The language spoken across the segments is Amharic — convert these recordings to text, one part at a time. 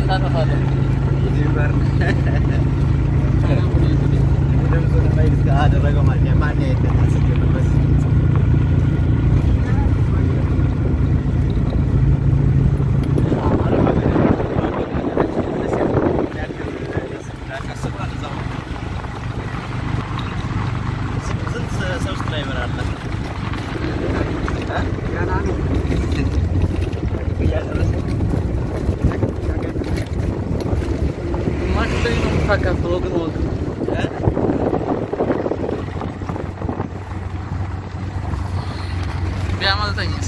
ታጠፋለህ። አደረገው ማለት ማን ያስገበት ሰብስክራይበር አለ ግማሽ ላይ ነው የምታካፍለው ግን ወግ ቢያመልጠኝስ?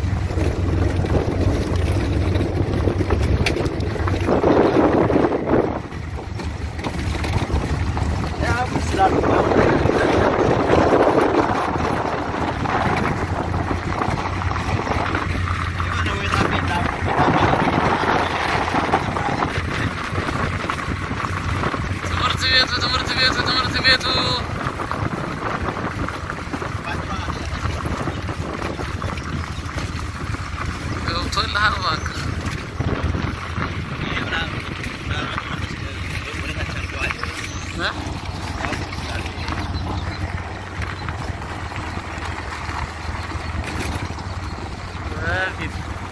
ትምህርት ቤቱ ትምህርት ቤቱ ትምህርት ቤቱ ገብቶልሃል እባክህ። እ? በፊት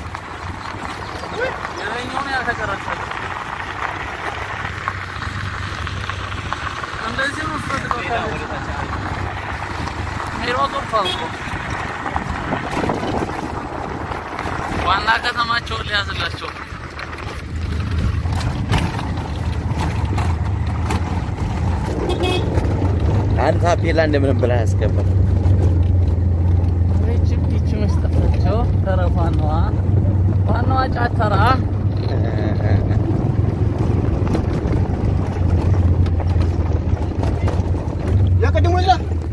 የላይኛውን ያልተቀረጸው እንደዚህ ነው የምትፈልገው ታዲያ? ሜዳው ጠፍቷል እኮ ዋና ከተማቸውን ሊያዝላቸው አንድ ታፔላ እንደምንም ብለህ ያስገባል። ይቺ ይቺ መስጠታቸው ተረፍ ዋናዋ ዋናዋ ጫተራ የቅድሙ ይዛ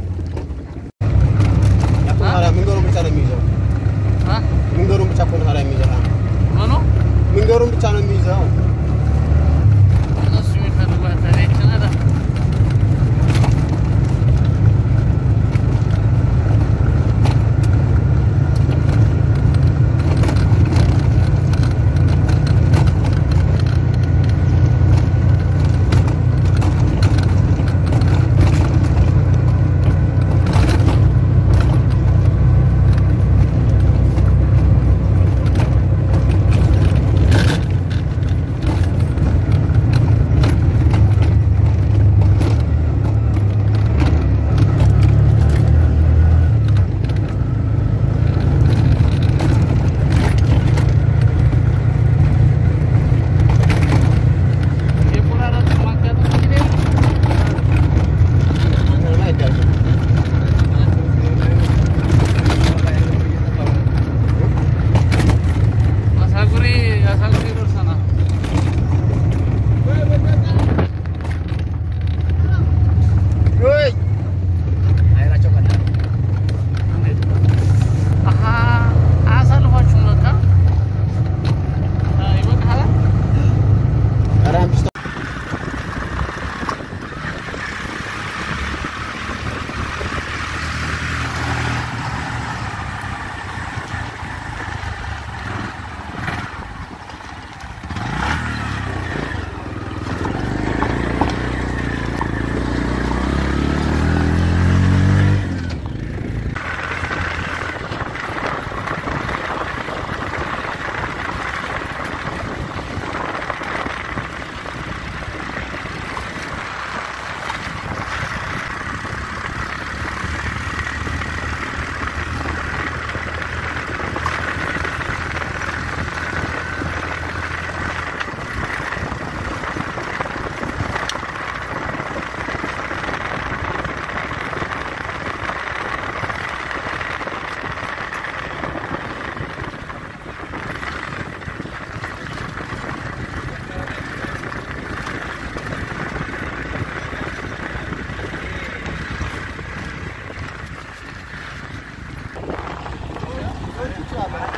መንገሩን ብቻ ነው የሚይዘው። እ? መንገሩን ብቻ እኮ ነው ታዲያ የሚይዘው። ምኑ መንገሩን ብቻ ነው የሚይዘው። እነሱ የሚፈልጓት ታዲያ ይቺ ናት። የቆራረጥ ማጋጠም እንግዲህ አሳጉሪ አሳጉሪ ደርሰናል። አሀ አያሳልፏችሁም በቃ አ፣ ይበቃሃል። ይቻላል።